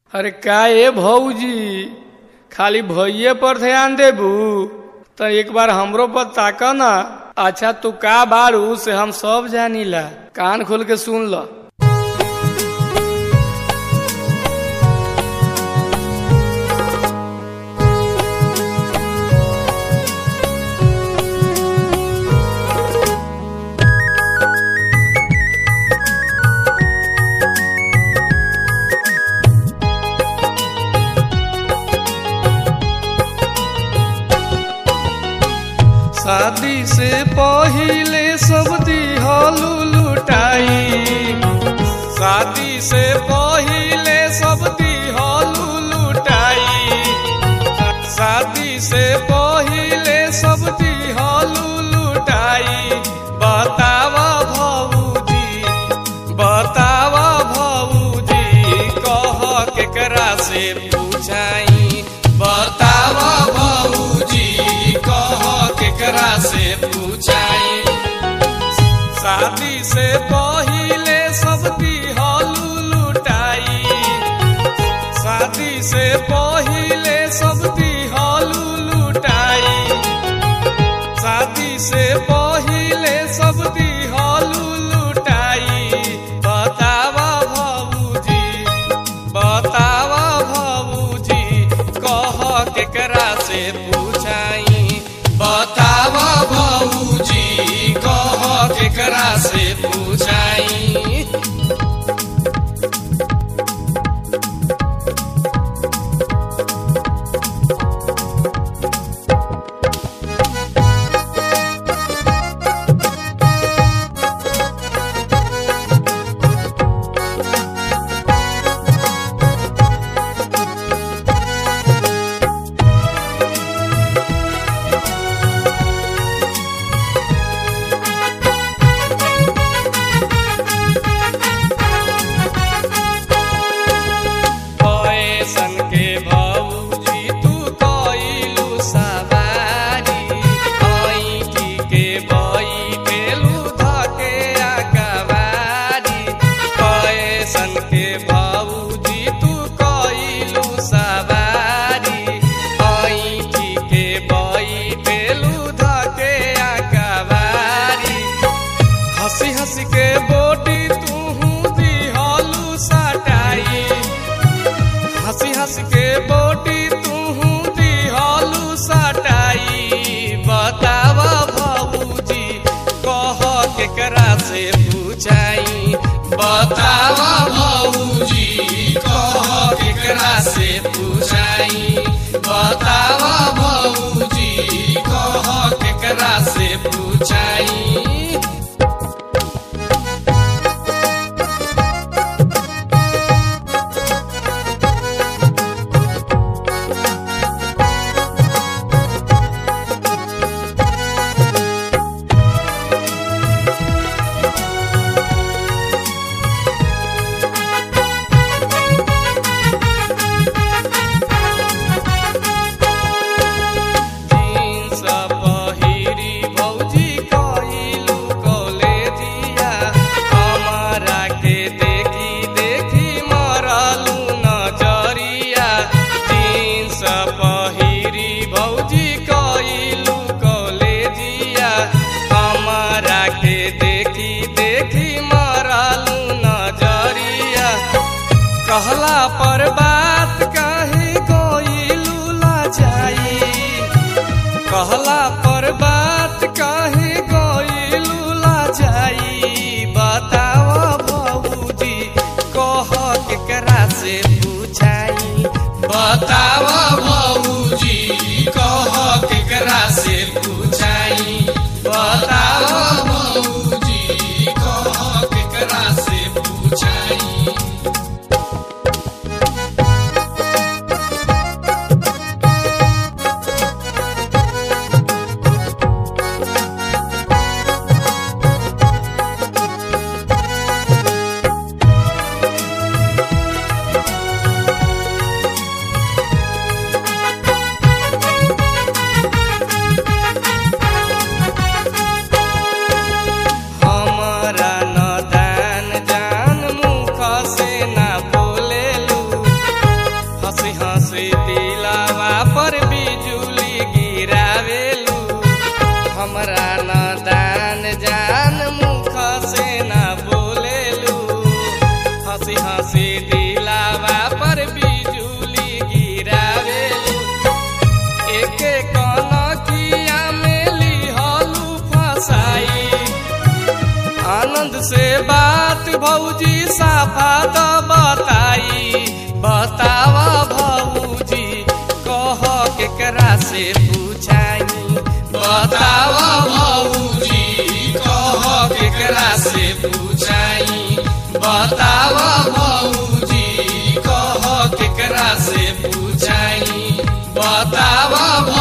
अरे का ए भौजी खाली भैये पर ध्यान देबू त एक बार हमरो पर ताक ना अच्छा तू का बारू से हम सब जानीला कान खोल के सुन ल शादी से पहिले सब दिहलू लुटाई शादी से पहिले सब दिहलू लुटाई शादी से पहिले सब दिहलू लुटाई बतावा भौजी बतावा भौजी कह केकरा से पूछाई बतावा भौजी कह केकरा से पूछाई शादी से पहिले सब दिहलू लुटाई शादी से पहिले सब दिहलू लुटाई शादी से पहिले सब दिहलू लुटाई बतावा भौजी बतावा भौजी कह केकरा से पूछाई बतावा भौजी कह केकरा से पूछाई पैसन के भौजी तू कइलू सवारी ऐठी के बैठेलू धके अकवारी पैसन के भौजी तू कइलू सवारी ऐठी के बैठेलू धके अकवारी हंसी हंसी के बोटी तू दिहलू सटाई हंसी हंसी के बोटी तू दिहलू सटाई बतावा भौजी कह केकरा से पूछाई बतावा भौजी कह केकरा से पूछाई बतावा भौजी कह केकरा से पूछाई जीन्स पहिरी भौजी कइलू कॉलेजिया हमारा के देखी देखी मरलू नजरिया जीन्स पहिरी भौजी कइलू कॉलेजिया हमारा के देखी देखी मरलू नजरिया कहला पर बात काहे गइलू लाजाई कहला पर बात काहे गइलू लाजाई बतावा भौजी कह केकरा से पूछाई बतावा भौजी कह केकरा से पूछाई बतावा भौजी कह केकरा से पूछाई भौजी साफा तो बताई बतावा भौजी कह केकरा से पूछाई बतावा भौजी कह केकरा से पूछाई बतावा भौजी कह केकरा से पूछाई बतावा